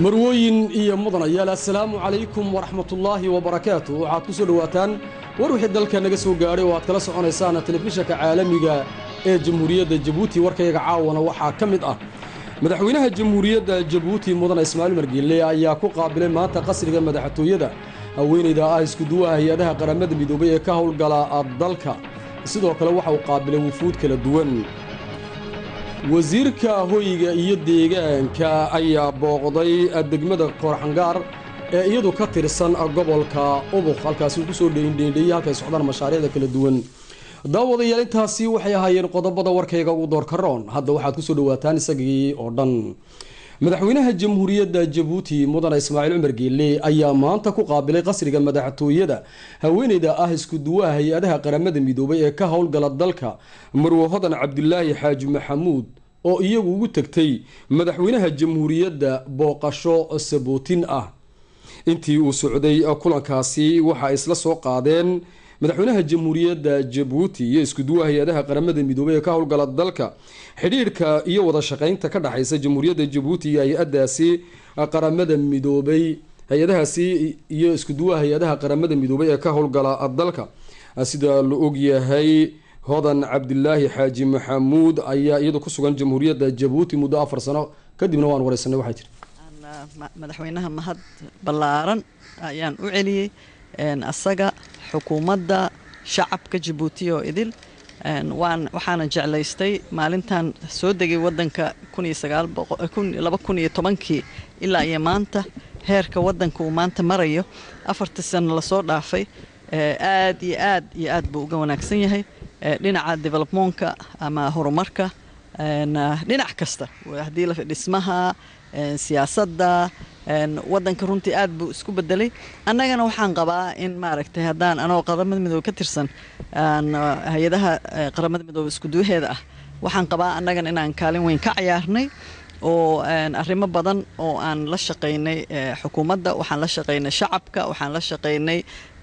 marwooyin iyo mudanayaal assalaamu calaykum waraxmatullaahi wabarakaatu waxaad ku soo dhowaataan war wixii dalka naga soo gaadhay oo aad kala soconaysaan telefishanka caalamiga ee jamhuuriyadda jabuuti warkayga caawana waxaa ka mid ah madaxweynaha jamhuuriyadda jabuuti mudane ismaaciil margiile ayaa ku qaabilay maanta qasriga madaxtooyada haweenayda ah iskuduwaha hay-adaha qaramada midoobay ee ka howlgala dalka sidoo kale waxa uu qaabilay wufuud kala duwan wasiirka hoyga iyo deegaanka ayaa booqday degmada koorxangaar ee iyadu ka tirsan gobolka ubuk halkaasi uu ku soo dheindheendheeyey halkay socdaan mashaariicda kala duwan daawadayaal intaasi waxay ahaayeen qodobada warkayga ugu doorka roon hadda waxaad kusoo dhawaataan isagii oo dhan madaxweynaha jamhuuriyadda jabuuti mudane ismaaciil cumar geelle ayaa maanta ku qaabilay qasriga madaxtooyada haweeneyda ah iskuduwaha hay-adaha qaramada midoobay ee ka howlgala dalka marwe hodan cabdulaahi xaaji maxamuud oo iyagu ugu tegtay madaxweynaha jamhuuriyadda booqasho sabootin ah intii uu socday kulankaasi waxa isla soo qaadeen madaxweynaha jamhuuriyadda jabuuti iyo iskuduwaha hay-adaha qaramada midoobay ee ka howlgala dalka xidhiirhka iyo wada shaqeynta ka dhexaysa jamhuuriyadda jabuuti iyo hay-adaasi qaramada midoobay hay-adahaasi iyo iskuduwaha hay-adaha qaramada midoobay ee ka howlgala dalka sida la ogyahay hodan cabdilaahi xaaji maxamuud ayaa iyadu ku sugan jamhuuriyadda jabuuti muddo afar sano kadibna waan wareysanay waxay tiri madaxweynaha mahad ballaaran ayaan u celiyey asaga xukuumadda shacabka jabuuti oo idil waan waxaana jeclaystay maalintan soo degay wadanka laba kun iyo tobankii ilaa iyo maanta heerka wadanka uu maanta marayo afartii sano lasoo dhaafay aad iyo aad iyo aad buu uga wanaagsan yahay dhinaca developmonka ama horumarka dhinac kasta haddii dhismaha siyaasadda wadanka runtii aad buu isku bedelay annagana waxaan qabaa in maaragtay haddaan anoo qaramada midoobe ka tirsan hay-adaha qaramada midoobe iskuduwaheeda ah waxaan qabaa annagana inaan kaalin weyn ka cayaarnay oo arrimo badan oo aan la shaqaynay xukuumadda waxaan la shaqaynay shacabka waxaan la shaqaynay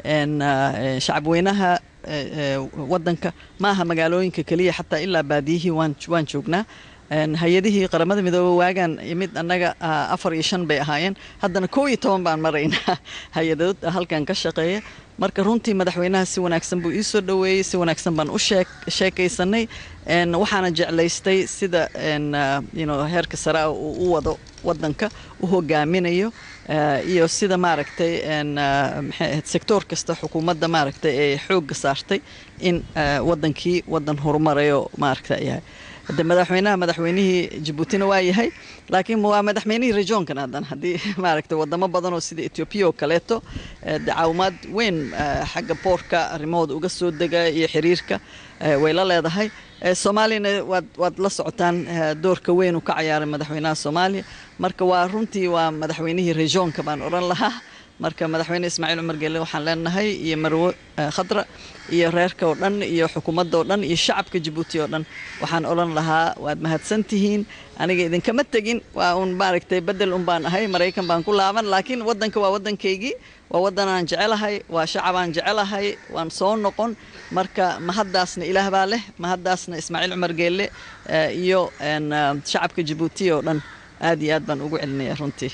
shacabweynaha wadanka ma aha magaalooyinka keliya xataa ilaa baadiyihii waan joognaa hay-adihii qaramada midoobe waagaan imid annaga afar iyo shan bay ahaayeen haddana koo iyo toban baan maraynaa hay-adood halkan ka shaqeeya marka runtii madaxweynaha si wanaagsan buu ii soo dhoweeyey si wanaagsan baan u sheekaysanay waxaana jeclaystay sida heerka sare uu u wado wadanka u hogaaminayo iyo sida maaragtay sectoor kasta xukuumadda maaragtay ee xoogga saartay in wadankii wadan horumarayo maaragta yahay de madaxweynaha madaxweynihii jabuutina waa yahay laakiin waa madaxweynihii rejoonkan haddana haddii maaragtay wadamo badan oo sida etoobiya oo kaleeto caawimaad weyn xagga boorka arrimahooda uga soo dega iyo xiriirka way la leedahay soomaaliyana waad waad la socotaan doorka weyn uu ka cayaaray madaxweynaha soomaaliya marka waa runtii waa madaxweynihii rejoonka baan odhan lahaa marka madaxweyne ismaaciil cumar geelle waxaan leenahay iyo marwo khadra iyo reerka oo dhan iyo xukuumadda oo dhan iyo shacabka jabuuti oo dhan waxaan odhan lahaa waad mahadsan tihiin aniga idinkama tegin waa uun maaragtay bedel un baan ahay maraykan baan ku laaban laakiin waddanka waa waddankaygii waa waddanaan jecelahay waa shacabaan jecelahay waan soo noqon marka mahaddaasna ilaah baa leh mahaddaasna ismaaciil cumar geelle iyo shacabka jabuuti oo dhan aad iyo aad baan ugu celinaya runtii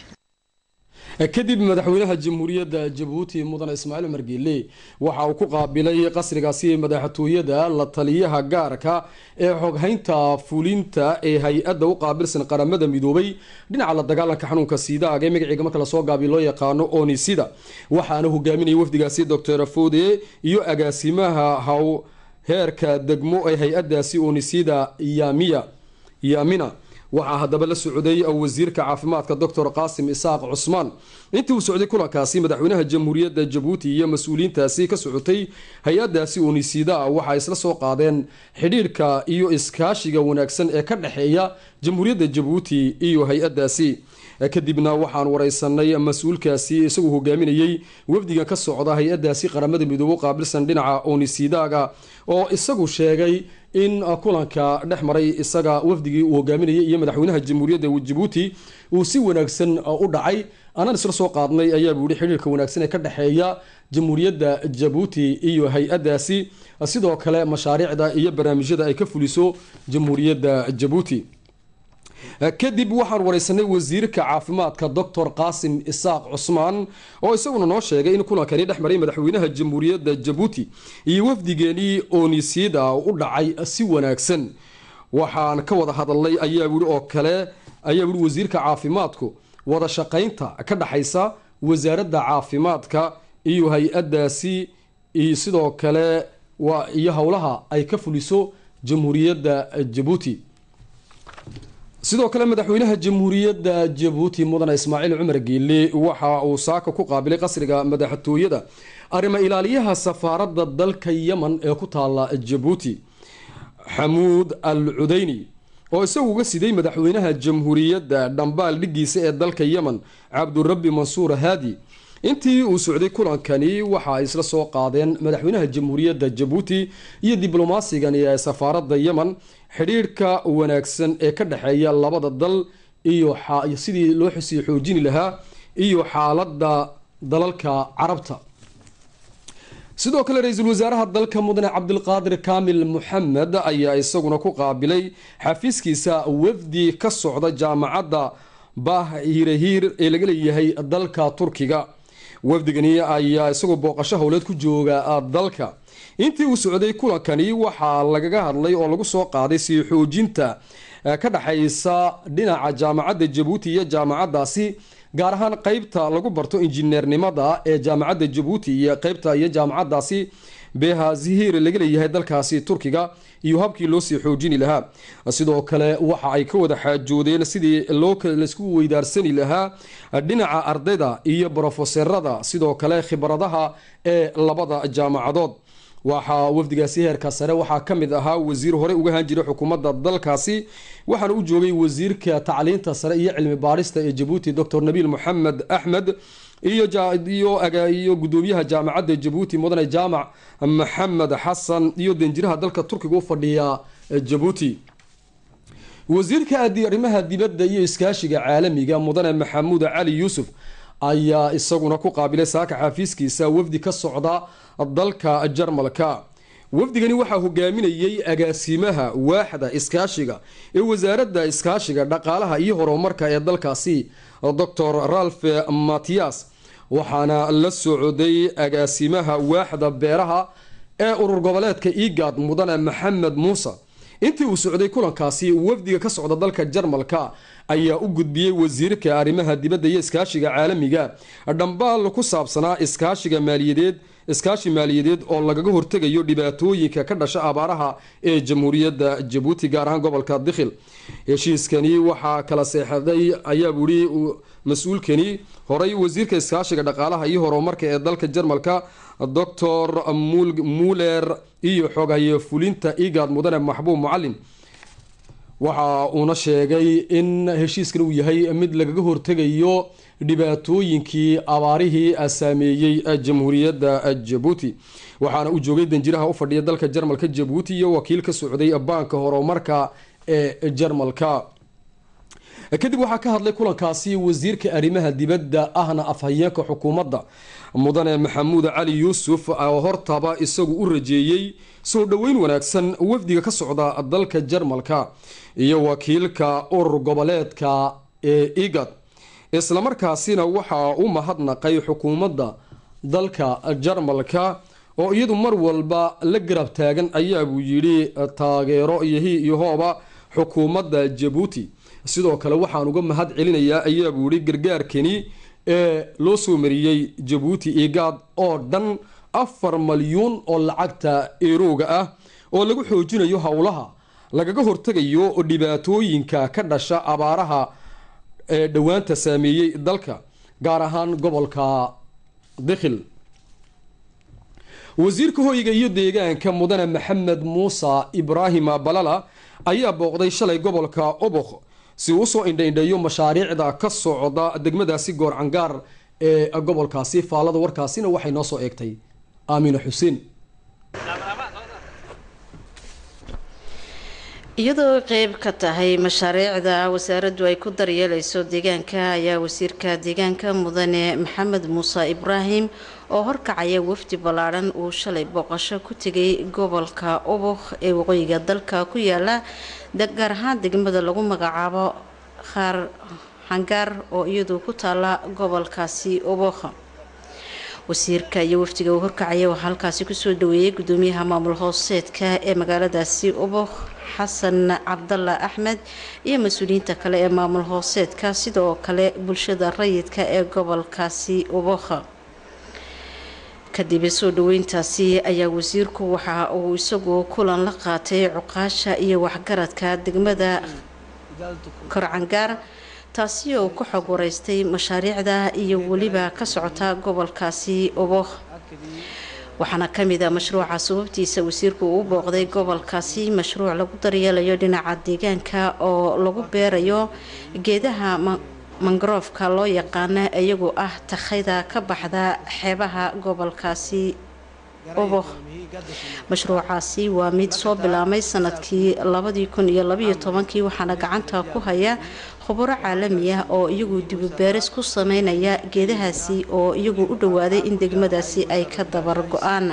kadib madaxweynaha jamhuuriyadda jabuuti mudane ismaaciil cumar geelle waxa uu ku qaabilay qasrigaasi madaxtooyada la taliyaha gaarka ee xoghaynta fulinta ee hay-adda u qaabilsan qaramada midoobay dhinaca la dagaalanka xanuunka siidaaga ee magaciiga marka lasoo gaabiy loo yaqaano onisida waxaana hogaaminaya wafdigaasi doctor fode iyo agaasimaha haw heerka degmo ee hay-adaasi onisida yamiya yamina waxaa haddaba la socday wasiirka caafimaadka doctor qaasim isaaq cusmaan intii uu socday kulankaasi madaxweynaha jamhuuriyadda jabuuti iyo mas-uuliyiintaasi ka socotay hay-adaasi unisida waxaa isla soo qaadeen xidhiirhka iyo iskaashiga wanaagsan ee ka dhexeeya jamhuuriyadda jabuuti iyo hay-adaasi kadibna waxaan wareysanay mas-uulkaasi isagoo hogaaminayey wafdiga ka socda hay-adaasi qaramada midoobe u qaabilsan dhinaca onisidaga oo isagu sheegay in kulanka dhex maray isaga wafdigii uu hogaaminayay iyo madaxweynaha jamhuuriyadda jabuuti uu si wanaagsan u dhacay anaan isla soo qaadnay ayaa buu yihi xidhiirka wanaagsan ee ka dhexeeya jamhuuriyadda jabuuti iyo hay-adaasi sidoo kale mashaariicda iyo barnaamijyada ay ka fuliso jamhuuriyadda jabuuti kadib waxaan wareysanay wasiirka caafimaadka doctor qaasim isaaq cusmaan oo isaguna noo sheegay in kulankani dhex maray madaxweynaha jamhuuriyadda jabuuti iyo wafdigeenii oonisiida u dhacay si wanaagsan waxaan ka wada hadalnay ayaa wii oo kale ayaa wii wasiirka caafimaadku wada shaqaynta ka dhaxaysa wasaaradda caafimaadka iyo hay-adaasi iyo sidoo kale iyo howlaha ay ka fuliso jamhuuriyadda jabuuti sidoo kale madaxweynaha jamhuuriyadda jabuuti mudane ismaaciil cumar geele waxa uu saaka ku qaabilay qasriga madaxtooyada arrimo ilaaliyaha safaaradda dalka yemen ee ku taala jabuuti xamuud al cudeyni oo isagu uga siday madaxweynaha jamhuuriyadda dhambaal dhigiisa ee dalka yemen cabdurabbi mansuur haadi intii uu socday kulankani waxa ay isla soo qaadeen madaxweynaha jamhuuriyadda jabuuti iyo diblomasigani ee safaaradda yemen xidhiirhka wanaagsan ee ka dhexeeya labada dal iyo sidii loo sii xoojini lahaa iyo xaaladda dalalka carabta sidoo kale ra-iisul wasaaraha dalka mudane cabdilqaadir kaamil muxamed ayaa isaguna ku qaabilay xafiiskiisa wafdi ka socda jaamacadda baah hiirahiir ee laga leeyahay dalka turkiga wafdigani ayaa isagoo booqasho howleed ku jooga dalka intii uu socday kulankani waxaa lagaga hadlay oo lagu soo qaaday sii xoojinta ka dhexaysa dhinaca jaamacadda jabuuti iyo jaamacaddaasi gaar ahaan qeybta lagu barto injineernimada ee jaamacadda jabuuti iyo qeybta iyo jaamacaddaasi beha zihir laga leeyahay dalkaasi turkiga iyo habkii loo sii xoojini lahaa sidoo kale waxa ay ka wada xaajoodeen sidii laysku weydaarsani lahaa dhinaca ardayda iyo brofeserada sidoo kale khibradaha ee labada jaamacadood waxaa wafdigaasi heerka sare waxaa ka mid ahaa wasiir hore uga haan jiray xukuumadda dalkaasi waxaana u joogay wasiirka tacliinta sare iyo cilmi baarista ee jabuuti docor nabiil moxamed axmed iyo gudoomiyaha jaamacadda jabuuti mudane jaamac maxamed xasan iyo danjiraha dalka turkiga u fadhiya jabuuti wasiirka arrimaha dibadda iyo iskaashiga caalamiga mudane maxamuud cali yuusuf ayaa isaguna ku qaabilay saaka xafiiskiisa wafdi ka socda dalka jarmalka wafdigani waxaa hogaaminayey agaasimaha waaxda iskaashiga ee wasaaradda iskaashiga dhaqaalaha iyo horumarka ee dalkaasi docor ralf matiyas waxaana la socday agaasimaha waaxda beeraha ee urur goboleedka igad mudane maxamed muuse intii uu socday kulankaasi wafdiga ka socda dalka jarmalka ayaa u gudbiyey wasiirka arrimaha dibadda iyo iskaashiga caalamiga dhambaal ku saabsanaa iskaashiga maaliyadeed iskaashi maaliyadeed oo lagaga hortegayo dhibaatooyinka ka dhasha abaaraha ee jamhuuriyadda jabuuti gaar ahaan gobolka dikhil heshiiskani waxaa kala seexday ayaa buhi mas-uulkani horey wasiirka iskaashiga dhaqaalaha iyo horumarka ee dalka jarmalka docor muller iyo xogaye fulinta igad mudane maxbuub mucalin waxa uuna sheegay in heshiiskan uu yahay mid lagaga hortegayo dhibaatooyinkii abaarihii saameeyey jamhuuriyadda jabuuti waxaana uu joogay danjiraha u fadhiya dalka jarmalka jabuuti iyo wakiil ka socday baanka horumarka ee jarmalka kadib waxaa ka hadlay kulankaasi wasiirka arrimaha dibadda ahna afhayeenka xukuumadda mudane maxamuud cali yuusuf oo hortaba isagu u rajeeyey soo dhoweyn wanaagsan wafdiga ka socda dalka jarmalka iyo wakiilka urur goboleedka ee igad islamarkaasina waxaa u mahadnaqay xukuumadda dalka jarmalka oo iyadu mar walba la garab taagan ayaabuu yidhi taageero iyo hi iyo hooba xukuumadda jabuuti sidoo kale waxaan uga mahad celinayaa ayaabuu yihi gargaarkani ee loo soo mariyey jabuuti igad oo dhan afar malyuun oo lacagta erooga ah oo lagu xoojinayo howlaha lagaga hortegayo dhibaatooyinka ka dhasha abaaraha ee dhowaanta saameeyey dalka gaar ahaan gobolka dikhil wasiirka hoyga iyo deegaanka mudane maxamed muuse ibraahim balala ayaa booqday shalay gobolka obokh si uu usoo indhaindheeyo mashaariicda ka socda degmadaasi goorcangaar ee gobolkaasi faallada warkaasina waxay noo soo eegtay aamina xuseen iyadoo qeyb ka tahay mashaariicda wasaaraddu ay ku daryeeleyso deegaanka ayaa wasiirka deegaanka mudane maxamed muuse ibraahim oo horkacaya wafdi ballaadhan uu shalay booqasho ku tegay gobolka obokh ee waqooyiga dalka ku yaala gaar ahaan degmada lagu magacaabo khaar xangaar oo iyadu ku taala gobolkaasi obokha wasiirka iyo wafdiga uu horkacaya waxaa halkaasi kusoo dhaweeyey gudoomiyaha maamul hooseedka ee magaaladaasi obokh xasan cabdalla axmed iyo mas-uuliyiinta kale ee maamul hooseedka sidoo kale bulshada rayidka ee gobolkaasi obokha kadib soo dhaweyntaasi ayaa wasiirku waxa uu isagu kulan la qaatay cuqaasha iyo waxgaradka degmada korcangaar taasi oo ku xog wareystay mashaariicda iyo weliba ka socota gobolkaasi obokh waxaana kamid a mashruuca sababtiisa wasiirku uu booqday gobolkaasi mashruuc lagu daryeelayo dhinaca deegaanka oo lagu beerayo geedaha mangaroofka loo yaqaana iyagoo ah takhayda ka baxda xeebaha gobolkaasi obokh mashruucaasi waa mid soo bilaamay sanadkii labadii kun iyo labaiyo tobankii waxaana gacanta ku haya khuburo caalami ah oo iyagu dibubeeris ku sameynaya geedahaasi oo iyagu u dhowaaday in degmadaasi ay ka dabar go-aan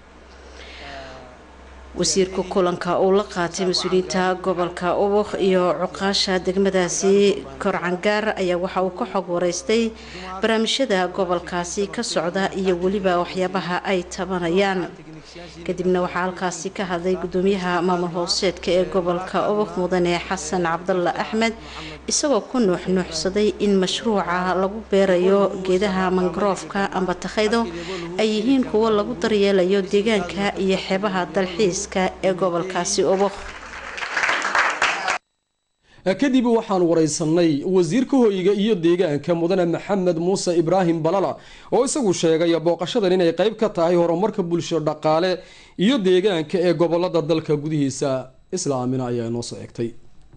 wasiirka kulanka uu la qaatay mas-uuliyiinta gobolka ubukh iyo cuqaasha degmadaasi korcangaar ayaa waxa uu ka xog wareystay barnaamijyada gobolkaasi ka socda iyo weliba waxyaabaha ay tabanayaan kadibna waxaa halkaasi ka hadlay gudoomiyaha maamul hooseedka ee gobolka ubukh mudane xasan cabdalla axmed isagoo ku nuuxnuuxsaday in mashruuca lagu beerayo geedaha mangaroofka amba takhaydo ay yihiin kuwo lagu daryeelayo deegaanka iyo xeebaha dalxiiska ee gobolkaasi ubukh kadib waxaan wareysanay wasiirka hoyga iyo deegaanka mudane maxamed muuse ibraahim balala oo isagu sheegay booqashadan inay qeyb ka tahay horumarka bulsho dhaqaale iyo deegaanka ee gobolada dalka gudihiisa islaamina ayaa inoo soo egtay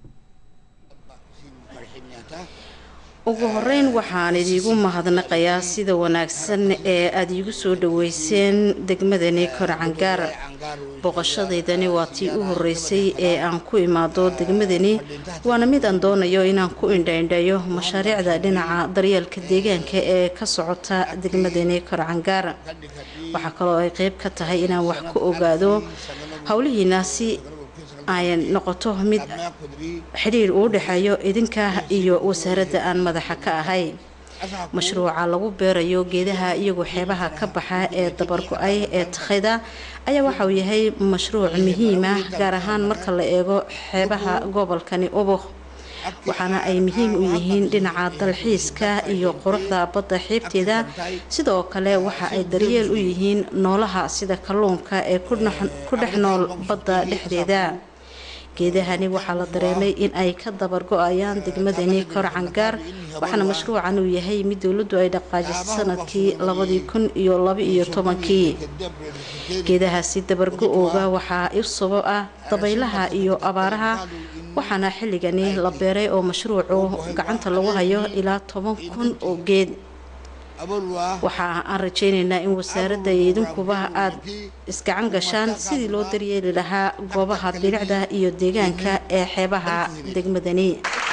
ugu horeyn waxaan idiigu mahadnaqayaa sida wanaagsan ee aada iigu soo dhaweyseen degmadani korcangaar booqashadaydani waa tii u horeysay ee aan ku imaado degmadani waana mid aan doonayo inaan ku indhaindhayo mashaariicda dhinaca daryeelka deegaanka ee ka socota degmadani korcangaar waxaa kaloo ay qeyb ka tahay inaan wax ku ogaado howlihiinaasi ay noqoto mid xidhiir uu dhexeeyo idinka iyo wasaaradda aan madaxa ka ahay mashruuca lagu beerayo geedaha iyagoo xeebaha ka baxa ee dabargo-ay ee takhayda ayaa waxauu yahay mashruuc muhiima gaar ahaan marka la eego xeebaha gobolkani ubukh waxaana ay muhiim u yihiin dhinaca dalxiiska iyo quruxda badda xiibteeda sidoo kale waxa ay daryeel u yihiin noolaha sida kalluunka ee ku dhex nool badda dhexdeeda geedahani waxaa la dareemay in ay ka dabargo-ayaan degmadani korcangaar waxaana mashruucan uu yahay mid dowladdu ay dhaqaajisay sanadkii labadii kun iyo laba-iyo tobankii geedahaasi dabargo-ooga waxaa u sabab ah dabaylaha iyo abaaraha waxaana xilligani la beeray oo mashruucu gacanta lagu hayo ilaa toban kun oo geed waxa aan rajeyneynaa in wasaaradda iyo idinkuba aada isgacan gashaan sidii loo daryeeli lahaa goobaha bilicda iyo deegaanka ee xeebaha degmadani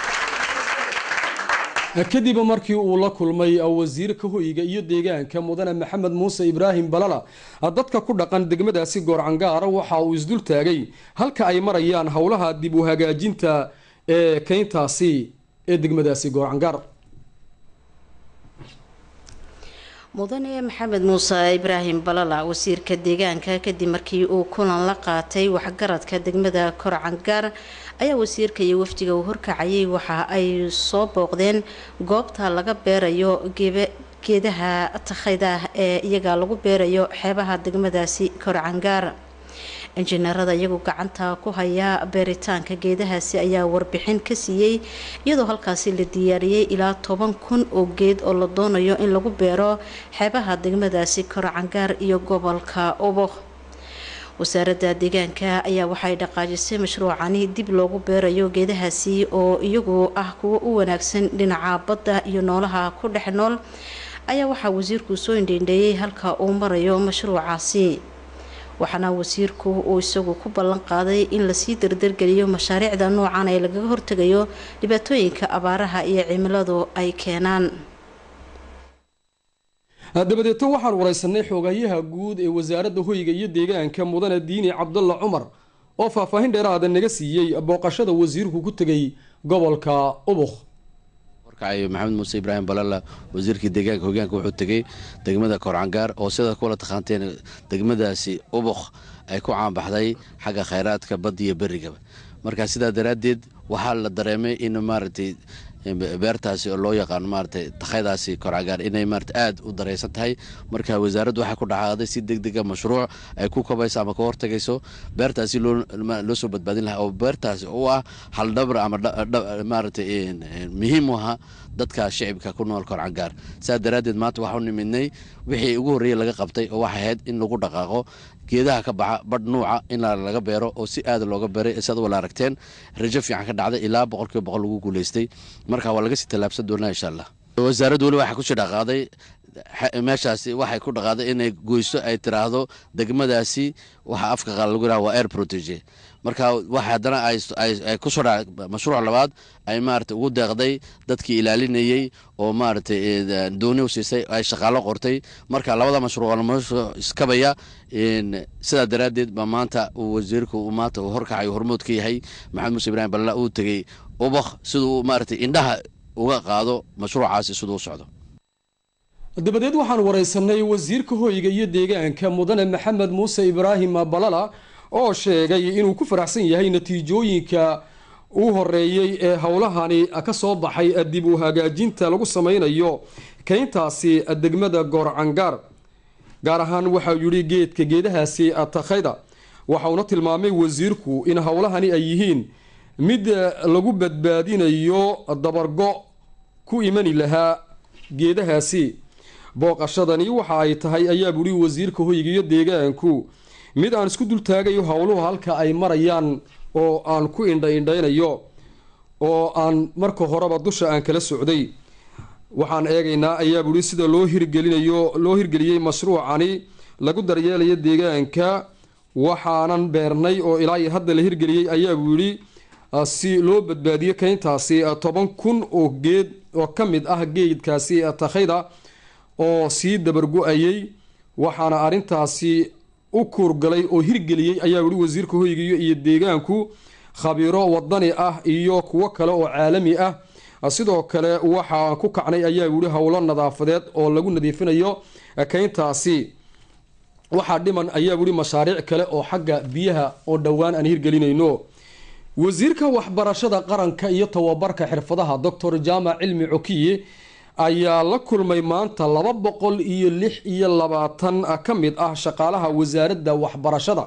kadib markii uu la kulmay wasiirka hoyga iyo deegaanka mudane maxamed muuse ibraahim balala dadka ku dhaqan degmadaasi goorcangaar waxa uu isdul taagay halka ay marayaan howlaha dib u hagaajinta ee keyntaasi ee degmadaasi goorcangaar mudane maxamed muuse ibraahim balala wasiirka deegaanka kadib markii uu kulan la qaatay waxgaradka degmada korcangaar ayaa wasiirka iyo wafdiga uu horkacayay waxa ay soo booqdeen goobta laga beerayo geedaha takhayda ee iyaga lagu beerayo xeebaha degmadaasi korcangaar injineerada iyagu gacanta ku haya beeritaanka geedahaasi ayaa warbixin ka siiyey iyadoo halkaasi la diyaariyey ilaa toban kun oo geed oo la doonayo in lagu beero xeebaha degmadaasi korcangaar iyo gobolka ubukh wasaaradda deegaanka ayaa waxay dhaqaajisay mashruucani dib loogu beerayo geedahaasi oo iyagu ah kuwo u wanaagsan dhinaca badda iyo noolaha ku dhex nool ayaa waxaa wasiirku soo indheindheeyey halka uu marayo mashruucaasi waxaana wasiirku uu isagu ku ballan qaaday in lasii dardargeliyo mashaariicda noocan ee lagaga hortegayo dhibaatooyinka abaaraha iyo cimiladu ay keenaan dabadeeto waxaan wareysanay xoogayaha guud ee wasaaradda hoyga iyo deegaanka mudane diini cabdalla cumar oo faahfaahin dheeraada naga siiyey booqashada wasiirku ku tegay gobolka ubukh horkacayo maxamed muuse ibraahim balala wasiirkii deegaanka hogaanka wuxuu tegey degmada koorcangaar oo sidaad kuwala taqaanteen degmadaasi ubuk ay ku caanbaxday xagga khayraadka badda iyo berigaba marka sidaa daraaddeed waxaa la dareemay in maaragtay beertaasi oo loo yaqaano maaratay takhaydaasi korcagaar inay maarata aad u daraysan tahay marka wasaaraddu waxay ku dhacaaday si deg dega mashruuc ay ku kabayso ama ka hortagayso beertaasi loo soo badbaadin lahaa oo beertaasi u ah haldhabra ama maaratay muhiim u aha dadka shicibka ku nool korcangaar saa daraaddeed maanta waxau nimidnay wixii ugu horreeyey laga qabtay oo waxay ahayd in lagu dhaqaaqo geedaha ka baxa badh nuuca in laga beero oo si aada looga beeray siad wala aragteen rajo fiican ka dhacday ilaa boqolkiiba boqol lagu guulaystay marka waa laga sii tallaabsan doonaa insha allah wasaaraddu weli waxay kusii dhaqaaday meeshaasi waxay ku dhaqaaday inay goyso ay tiraahdo degmadaasi waxa afka qaal lagu yiraha waa air protege marka waxa haddana ay kusoo dha mashruuc labaad ay maarata ugu deeqday dadkii ilaalinayey oo maaragtay dooni u siisay ay shaqaalo qortay marka labada mashruuc mashruuc iskabaya sidaa daraaddeed baa maanta uu wasiirku maanta uu horkacayo hormood ka yahay maxamed muuse ibraahim balla uu tegey ubakh siduu maaragtay indhaha uga qaado mashruucaasi siduu u socdo dabadeed waxaan waraysanay wasiirka hoyga iyo deegaanka mudane maxamed muuse ibraahim balala oo sheegay inuu ku faraxsan yahay natiijooyinka uu horeeyey ee howlahani ka soo baxay dib u hagaajinta lagu sameynayo keyntaasi degmada goorcangaar gaar ahaan waxau yidhi geedka geedahaasi takhayda waxauna tilmaamay wasiirku in howlahani ay yihiin mid lagu badbaadinayo dabargo ku imani lahaa geedahaasi booqashadani waxa ay tahay ayaa buhi wasiirka hoyga iyo deegaanku mid aan isku dultaagayo howluhu halka ay marayaan oo aan ku indha indhaynayo oo aan marka horeba dusha aan kala socday waxaan eegaynaa ayaa buhi sida loo hirgelinayo loo hirgeliyey mashruucani lagu daryeelayo deegaanka waxaanan beernay oo ilaa iyo hadda la hirgeliyey ayaa buu yidhi si loo badbaadiyo keyntaasi toban kun oo geed oo ka mid ah geedkaasi takhayda oo sii dabargo-ayay waxaana arrintaasi u kuurgalay oo hirgeliyey ayaa yihi wasiirka hoygiyo iyo deegaanku khabiiro wadani ah iyo kuwo kale oo caalami ah sidoo kale waxaan ku kacnay ayaa yihi howlo nadaafadeed oo lagu nadiifinayo keyntaasi waxaa dhiman ayaa yihi mashaariic kale oo xagga biyaha oo dhowaan aan hirgelinayno wasiirka waxbarashada qaranka iyo tababarka xirfadaha doctor jaamac cilmi cokiye ayaa la kulmay maanta laba boqol iyo lix iyo labaatan ka mid ah shaqaalaha wasaaradda waxbarashada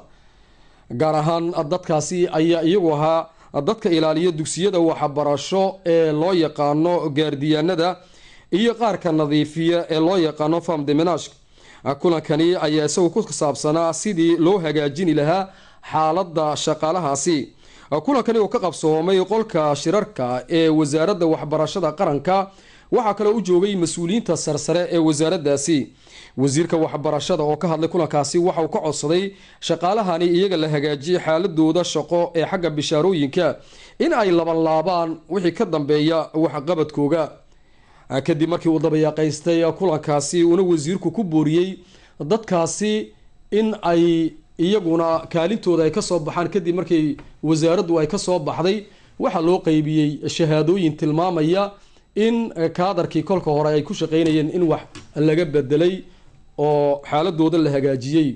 gaar ahaan dadkaasi ayaa iyagu ahaa dadka ilaaliya dugsiyada waxbarasho ee loo yaqaano gaardiyaanada iyo qaarka nadiifiya ee loo yaqaano farm demenashk kulankani ayaa isagu ku saabsanaa sidii loo hagaajini lahaa xaaladda shaqaalahaasi kulankani oo ka qabsoomay qolka shirarka ee wasaaradda waxbarashada qaranka waxaa kaloo u joogay mas-uuliyiinta sarsare ee wasaaraddaasi wasiirka waxbarashada oo ka hadlay kulankaasi waxauu ka codsaday shaqaalahani iyaga la hagaajiyay xaaladooda shaqo ee xagga bishaarooyinka in ay labanlaabaan wixii ka dambeeya waxqabadkooga kadib markii uu dabayaaqaystay kulankaasi uuna wasiirku ku booriyey dadkaasi in ay iyaguna kaalintooda ay kasoo baxaan kadib markii wasaaraddu ay kasoo baxday waxaa loo qeybiyey shahaadooyin tilmaamaya in kaadarkii kolka hore ay ku shaqeynayeen in wax laga bedelay oo xaaladooda la hagaajiyey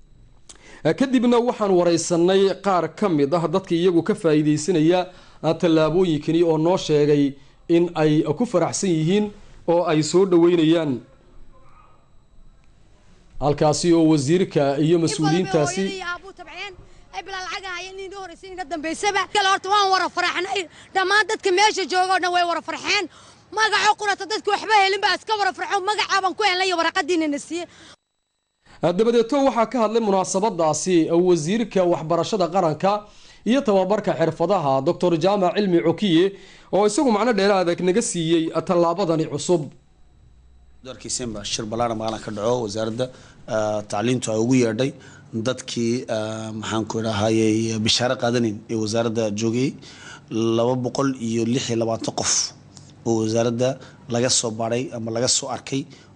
kadibna waxaan wareysanay qaar ka mid ah dadka iyagu ka faa-iideysanaya tallaabooyinkani oo noo sheegay in ay ku faraxsan yihiin oo ay soo dhaweynayaan halkaasi oo wasiirka iyo mas-uuliyiintaasi horta waan wara faraxnay dhammaan dadka meesha jooga o dhan way wara farxeen magaco qurata dadka waxba helin baa iska wara farxo magacaabaan ku helnay waraqadiina na siiye dabadeeto waxaa ka hadlay munaasabadaasi wasiirka waxbarashada qaranka iyo tababarka xirfadaha doctor jaamac cilmi cokiye oo isagu macno dheeraada naga siiyey tallaabadani cusub doorkiisenba shir ballaaran maqalan ka dhaco wasaaradda tacliintu ay ugu yeedhay dadkii maxaan ku idhahayey bishaaro qaadanin ee wasaaradda joogayay laba boqol iyo lix iyo labaatan qof oo wasaaradda laga soo baadhay ama laga soo arkay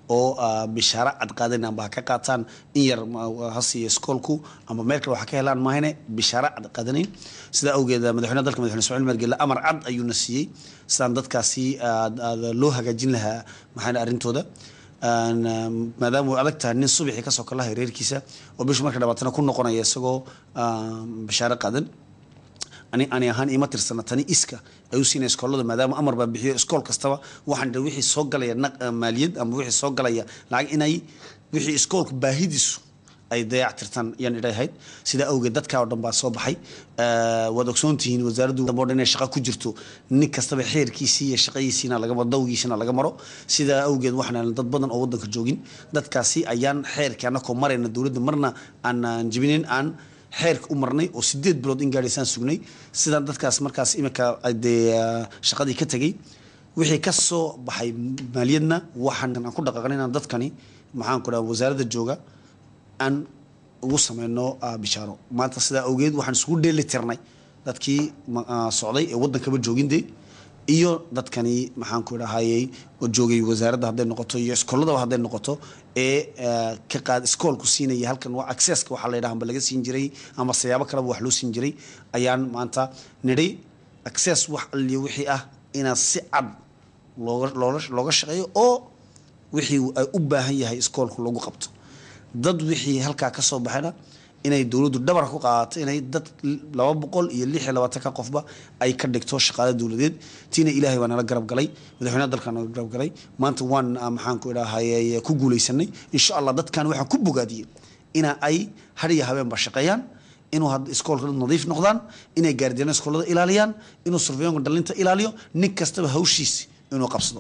oo bishaaro cad qaadayn amba ha ka qaataan in yar ha siiya iskoolku amba meel kale waxa ka helaan maahane bishaaro cad qaadanayn sidaa awgeed madaxweynaha dalka madaxweyne ismaaciil margelle amar cad ayuuna siiyey sidaan dadkaasi loo hagaajin lahaa maxaa arrintooda maadaama uu adag tahay nin subaxii kasoo kalahay reerkiisa oo bishu marka dhabaatana ku noqonaya isagoo bishaaro qaadan ani ani ahaan ima tirsana tani iska ay u siinaya iskoolada maadaama amar baa bixiyo iskool kastaba waxaan dha wixii soo galaya maaliyad ama wixii soo galaya lacag inay wixii iskoolku baahidiisu ay dayac tirtaan ayaan idhahayd sidaa awgeed dadkaa oo dhan baa soo baxay waad ogsoontihiin wasaaraddu dambe o dhan inay shaqo ku jirto nin kastaba xeerkiisii iyo shaqadiisiina laga maro dawgiisina laga maro sidaa awgeed waxaan dad badan oo waddanka joogin dadkaasi ayaan xeerkii annakoo marayna dowladda marna aan jibinin aan xeerka u marnay oo sideed bilood in gaadhaysaan sugnay sidaan dadkaas markaas iminka dee shaqadii ka tegay wixii ka soo baxay maaliyadna waxaan aan ku dhaqaaqnay inaan dadkani maxaan ku dhaha wasaaradda jooga aan ugu sameyno bishaaro maanta sidaa awgeed waxaan isugu dheeli tirnay dadkii socday ee waddankaba jooginde iyo dadkani maxaan ku idhahayey oo joogay wasaaradda hadday noqoto iyo iskooladaba hadday noqoto ee ka qaad iskoolku siinaya halkan waa accesska waxaa la yidhaha amba laga siin jiray ama siyaabo kaleba wax loo siin jiray ayaan maanta nidhi access wax alliyo wixii ah inaad si cad looga looga looga shaqeeyo oo wixii ay u baahan yahay iskoolku lagu qabto dad wixii halkaa ka soo baxayna inay dowladdu dhabar ku qaadato inay dad laba boqol iyo lix iyo labaatanka qofba ay ka dhigto shaqaale dowladeed tiina ilaahay baa nala garab galay madaxweynaha dalka nala garab galay maanta waan maxaan ku idhahay ku guuleysanay insha allah dadkan waxaan ku bogaadiyey ina ay har iyo habeenba shaqeeyaan inuu iskoolka nadiif noqdaan inay gaardiyaano iskoolada ilaaliyaan inuu surveyoonka dhalinta ilaaliyo nin kastaba hawshiisi inuu qabsado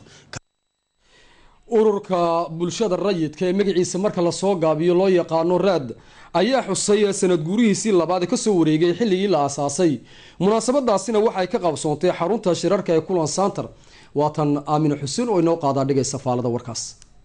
ururka bulshada rayidka ee magaciisa marka lasoo gaabiyo loo yaqaano raad ayaa xusay sanad guurihiisii labaad ee kasoo wareegay xilligii la aasaasay munaasabadaasina waxay ka qabsoontay xarunta shirarka ee kulan santer waatan aamine xuseen oo inoo qaadaa dhigaysa faalada warkaas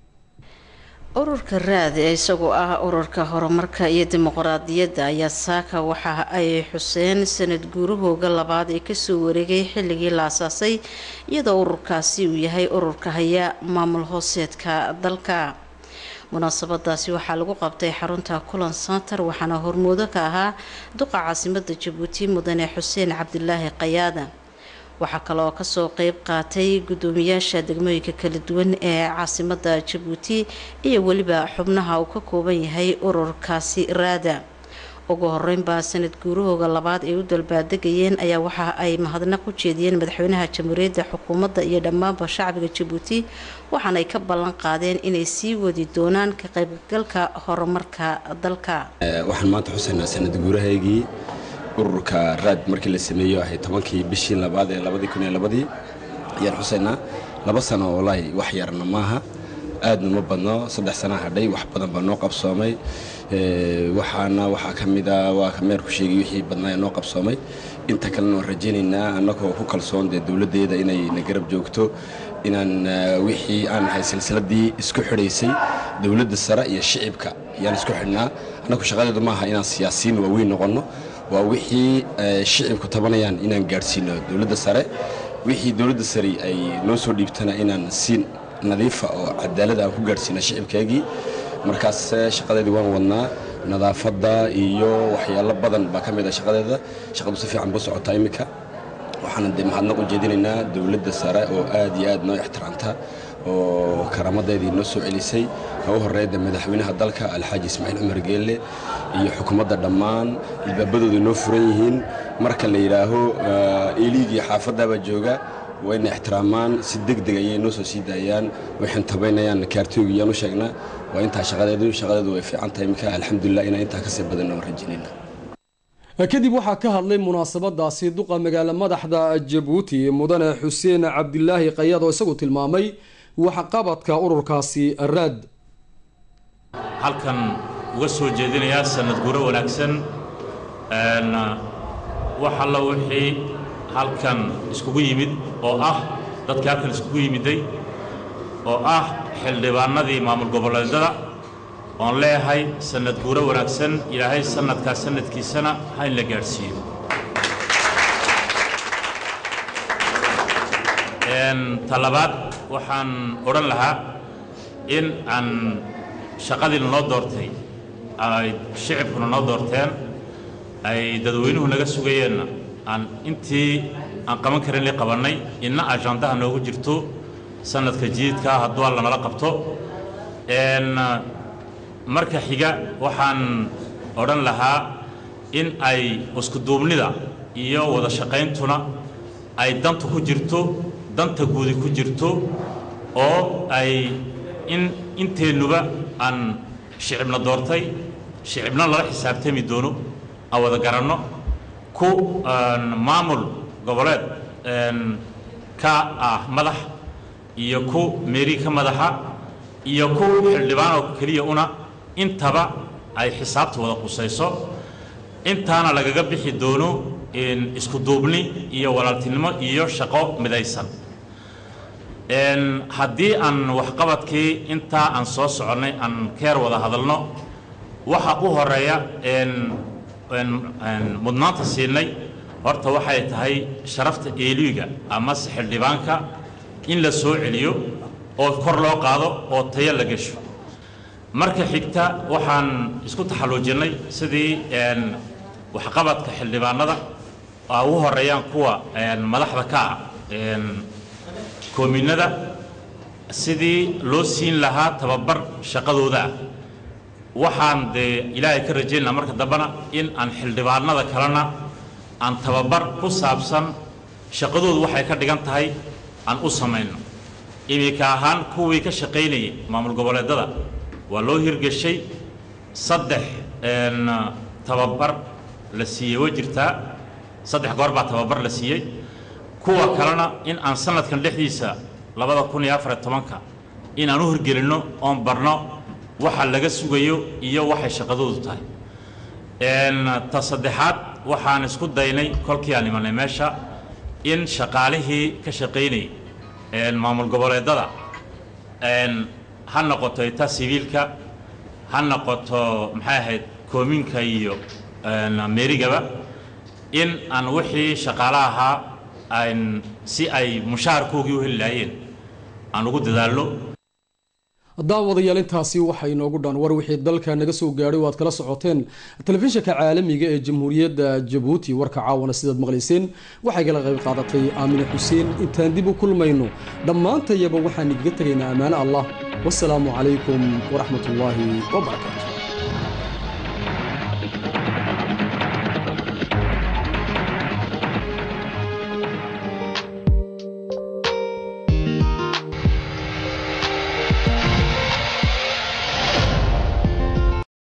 ururka raad ee isagoo ah ururka horumarka iyo dimuqraadiyadda ayaa saaka waxa ay xuseen sanad guurahooga labaad ee kasoo wareegay xilligii la asaasay iyadoo ururkaasi uu yahay ururka haya maamul hooseedka dalka munaasabadaasi waxaa lagu qabtay xarunta kulan center waxaana hormoodo ka ahaa duqa caasimada jabuuti mudane xuseen cabdilaahi qayaada waxaa kaleoo kasoo qeyb qaatay gudoomiyaasha degmooyinka kala duwan ee caasimada jabuuti iyo weliba xubnaha uu ka kooban yahay ururkaasi raada ugu horeynbaa sanad guurahooga labaad ay u dalbaadegayeen ayaa waxa ay mahadnaq u jeediyeen madaxweynaha jamhuuriyadda xukuumadda iyo dhammaanba shacbiga jabuuti waxaanay ka ballan qaadeen inay sii wadi doonaan ka qaybgalka horumarka dalka waxaan maanta xusaynaa sanad guurahaygii ururka raad markii la sameeyo ahay tobankii bishii labaad ee labadii kun iyo labadii ayaan xusaynaa laba sano wallaahi wax yarna maaha aadna ma badno saddex sana hadhay wax badan baa noo qabsoomay waxaana waxaa ka mida waa ka meerku sheegay wixii badnaa ee noo qabsoomay inta kalena waan rajaynaynaa annagoo ku kalsoon dee dowladdeeda inay na garab joogto inaan wixii aan nahay silsiladii isku xidhaysay dowladda sare iyo shicibka ayaan isku xidhnaa annagu shaqadeedu maaha inaan siyaasiyiin waaweyn noqonno waa wixii shicibku tabanayaan inaan gaadhsiino dowladda sare wixii dowladda sare ay noo soo dhiibtana inaan si nadiifa oo cadaalad aan ku gaadhsiino shicibkeegii markaas shaqadeedii waan wadnaa nadaafadda iyo waxyaalo badan baa ka mid ah shaqadeeda shaqadu si fiican buu socotaa iminka waxaana dee mahadnaq u jeedinaynaa dowladda sare oo aad iyo aad noo ixtiraamta oo karaamadeedii noo soo celisay ka u horreeyda madaxweynaha dalka alxaaji ismaaciil cumar geelle iyo xukuumadda dhammaan ilbaabadooda noo furan yihiin marka la yidhaaho eeliigii xaafaddaabaa jooga wayna ixtiraamaan si deg deg ayay noo soo sii daayaan waxaan tabaynayaan kaartoogi yaan u sheegnaa waa intaa shaqadeedu shaqadeedu way fiican tahay iminka alxamdulilah inaan intaa kasii badan oo rajaynayna kadib waxaa ka hadlay munaasabadaasi duqa magaalo madaxda jabuuti mudane xuseen cabdilaahi qayaad oo isagu tilmaamay waxqabadka ururkaasi raad halkan uga soo jeedinayaa sanad guro wanaagsan wax alla wixii halkan iskugu yimid oo ah dadkii halkan iskugu yimiday oo ah xildhibaanadii maamul goboleedyada oon leeyahay sanad guuro wanaagsan ilaahay sanadkaas sanadkiisana ha in la gaadhsiiyo talabaad waxaan odhan lahaa in aan shaqadii lanoo doortay ay shicibkuna noo doorteen ay dadweynuhu naga sugayeenna aan intii aan qaban karin li qabannay inna ajandaha noogu jirto sanadka jiidka hadduu alla nala qabto marka xiga waxaan odhan lahaa in ay iskuduubnida iyo wada shaqayntuna ay danta ku jirto danta guudi ku jirto oo ay in inteennuba aan shicibna doortay shicibna lala xisaabtami doono aan wada garanno ku maamul goboleed ka ah madax iyo ku meeri ka madaxa iyo ku xildhibaanoo keliya una intaba ay xisaabta wada qusayso intaana lagaga bixi doono isku duubni iyo walaaltinimo iyo shaqo midaysan haddii aan waxqabadkii intaa aan soo soconnay aan keer wada hadalno waxa u horeeya mudnaanta siinay horta waxay tahay sharafta eeliga amase xildhibaanka in la soo celiyo oo kor loo qaado oo tayo la gesho marka xigta waxaan isku taxalluujinnay sidii waxqabadka xildhibaanada a ugu horeeyaan kuwa madaxda ka ah koominada sidii loo siin lahaa tababar shaqadooda ah waxaan dee ilaahay ka rajaynaa marka dambena in aan xildhibaanada kalena aan tababar ku saabsan shaqadoodu waxay ka dhigan tahay aan u samayno iminka ahaan kuwii ka shaqaynayay maamul goboleedada waa loo hirgeshay saddex tababar la siiyey way jirtaa saddex goor baa tababar la siiyey kuwa kalena in aan sanadkan dhexdiisa labada kun iyo afariyo tobanka in aan u hirgelinno oon barno waxa laga sugayo iyo waxay shaqadoodu tahay ta saddexaad waxaan isku daynay kolkii aan imanay meesha in shaqaalihii ka shaqaynayay maamul goboleedada ha noqoto ita siviilka ha noqoto maxay ahayd koominka iyo meerigaba in aan wixii shaqaale ahaa aan si ay mushaharkoogii u heli lahaayeen aan ugu dadaalno daawadayaal intaasi waxaa inoogu dhan war wixii dalka naga soo gaadhay oo aad kala socoteen telefishinka caalamiga ee jamhuuriyadda jabuuti warka caawana sidaad maqlayseen waxay kala qayb qaadatay aamine xuseen intaan dib u kulmayno dhammaantayaba waxaan igaga tegaynaa ammaano allah wasalaamu calaykum waraxmat ullaahi wabarakaatu